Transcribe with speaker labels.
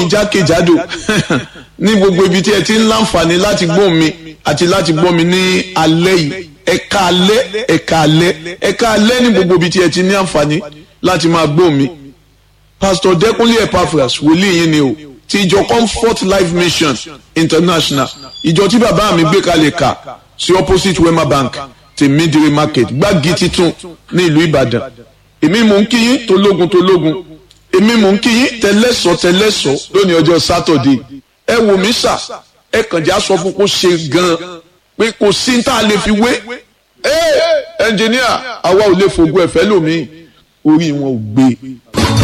Speaker 1: jákèjádò ní gbogbo ibi tí ẹ ti ń láǹfààní láti gbọ́ mi àti láti gbọ́ mi ní alẹ́ yìí ẹ̀ka alẹ́ ẹ̀ka alẹ́ ẹ̀ka alẹ́ ní gbogbo ibi tí ẹ ti ní àǹfààní láti máa gbọ́ mi. pastor Dẹ́kunlé Epaphras wòlíì yín ni o ti ìjọ Comfort Life Mission International ìjọ tí bàbá mi gbé kalẹ̀ kà sí opposite Wema Bank ti Midire Market gbági titun ní ìlú Ìbàdàn èmi mò ń kí yín tológun tológun èmi mò ń kí yín tẹlẹ́sọ̀ tẹlẹ́sọ̀ lónìí ọjọ́ sátọ̀dé ẹ wò mí sà ẹ kàn já sọ fún kó ṣe gan-an pé kò sí tá a lè fi wé ẹ ẹnjìníà àwa ò lè fògùn ẹ̀fẹ́ lómi orí wọn ò gbé.